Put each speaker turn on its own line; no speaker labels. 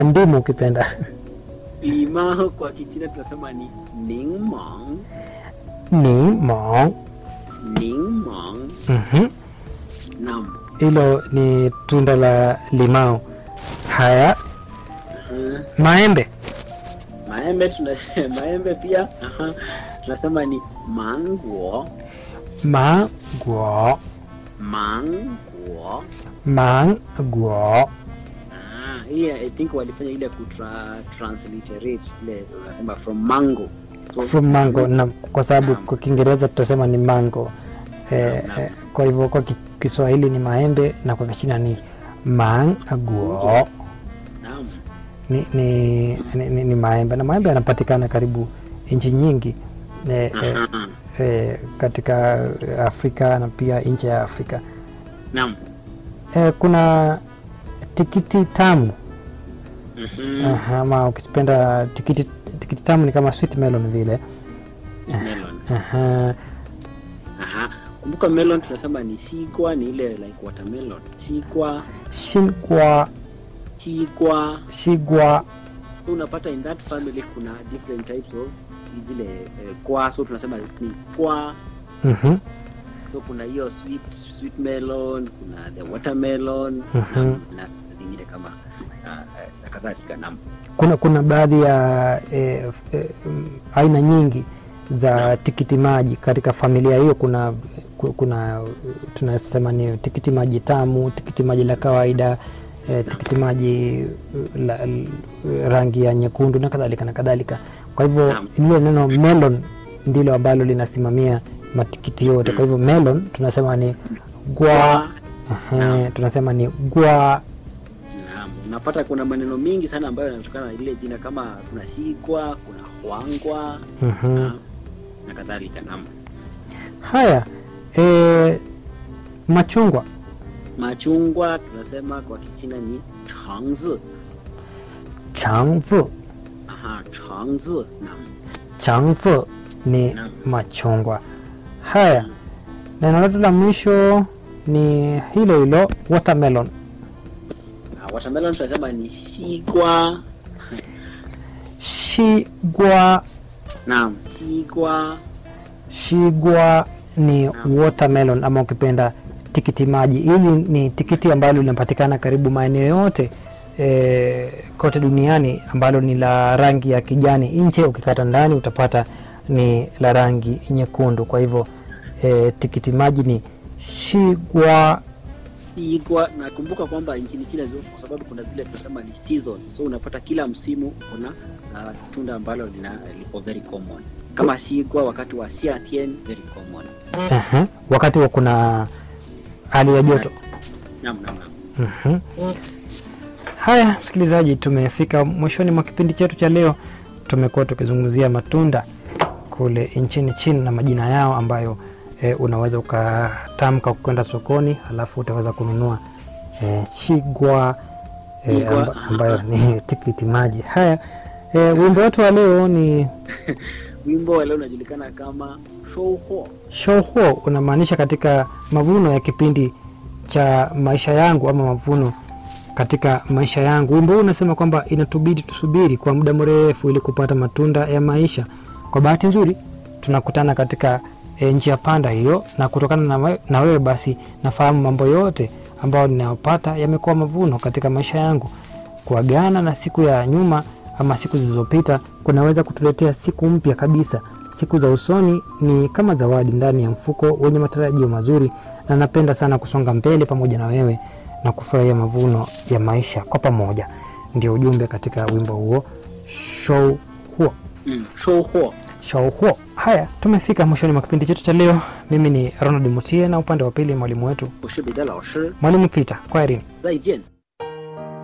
ndimu ukipenda
limao kwa kichina tunasema ni ningmong
ni mong
ningmong
Mhm.
naam
hilo ni tunda la limao haya
Mhm.
maembe
maembe tunasema maembe pia aha, tunasema ni manguo
manguo
manguo
manguo
Ah, hii I think walifanya ile kutra transliterate ile unasema from mango so,
from mango na kwa sababu kwa kiingereza tutasema ni mango eh,
Naam, naam.
eh, kwa hivyo kwa ki- kiswahili ni maembe na kwa kichina ni manguo
naam
ni, ni, ni, ni, ni maembe na maembe yanapatikana karibu nchi nyingi eh, eh,
Aha.
eh, katika Afrika na pia nje ya Afrika.
naam
Eh, kuna tikiti tamu
Mhm.
Aha, ama ukipenda tikiti, tikiti tamu ni kama sweet melon vile.
melon
Aha,
aha kumbuka melon tunasema ni sikwa ni ile like watermelon sikwa
shingwa
chikwa
shigwa
so unapata in that family kuna different types of zile eh, kwa so tunasema ni kwa
mhm,
so kuna hiyo sweet sweet melon kuna the watermelon
Mhm.
na, na zingine kama uh, uh, na kadhalika naam
kuna kuna baadhi ya eh, eh, mm, aina nyingi za
Naam.
tikiti maji katika familia hiyo. Kuna ku- kuna tunasema ni tikiti maji tamu, tikiti maji la kawaida eh, tikiti maji la, la, rangi ya nyekundu na kadhalika na kadhalika. Kwa hivyo
Naam.
lile neno melon ndilo ambalo linasimamia matikiti yote. Kwa hivyo melon tunasema ni gwa,
Kwa,
ehe, tunasema ni gwa
naam unapata kuna maneno mingi sana ambayo yanatokana na ile jina kama kuna sikwa kuna hwangwa
mhm.
na, na kadhalika naam
Haya, e, machungwa
machungwa tunasema kwa kichina ni changzi
changzi,
aha changzi naam
changzi ni
Naam.
machungwa. Haya, neno letu la mwisho ni hilo hilo watermelon.
na watermelon tunasema ni sikwa
Shigwa,
naam sikwa
shigwa ni
Naam.
watermelon ama ukipenda tikiti maji. Hili ni tikiti ambalo linapatikana karibu maeneo yote e, kote duniani ambalo ni la rangi ya kijani nje, ukikata ndani utapata ni la rangi nyekundu. Kwa hivyo e, tikiti maji ni shigwa.
Igwa nakumbuka kwamba nchini China zio- kwa sababu kuna zile tunasema ni seasons, so unapata kila msimu kuna uh, tunda ambalo lina liko very common kama sigwa wakati wa Xiatien very common.
Aha, wakati wa kuna hali ya joto.
Naam, naam, naam.
Mhm. Haya, msikilizaji, tumefika mwishoni mwa kipindi chetu cha leo. Tumekuwa tukizungumzia matunda kule nchini China na majina yao ambayo e, unaweza ukatamka kwenda sokoni, halafu utaweza kununua e, chigwa e,
Chigwa,
amba, ambayo ni tikiti maji. Haya, e, wimbo wetu wa leo ni
Wimbo wa leo unajulikana kama shouhuo.
shouhuo, unamaanisha katika mavuno ya kipindi cha maisha yangu ama mavuno katika maisha yangu. Wimbo huu unasema kwamba inatubidi tusubiri kwa muda mrefu ili kupata matunda ya maisha. Kwa bahati nzuri tunakutana katika e, njia panda hiyo, na kutokana na, we- na wewe basi nafahamu mambo yote ambayo ninayopata yamekuwa mavuno katika maisha yangu. Kuagana na siku ya nyuma ama siku zilizopita kunaweza kutuletea siku mpya kabisa. Siku za usoni ni kama zawadi ndani ya mfuko wenye matarajio mazuri, na napenda sana kusonga mbele pamoja na wewe na kufurahia mavuno ya maisha kwa pamoja. Ndio ujumbe katika wimbo huo show huo
Mm, shouhuo.
show huo. Haya, tumefika mwishoni mwa kipindi chetu cha leo. Mimi ni Ronald Mutie na upande wa pili mwalimu wetu
我是彼得老师，
mwalimu Peter. Kwaherini.
再见。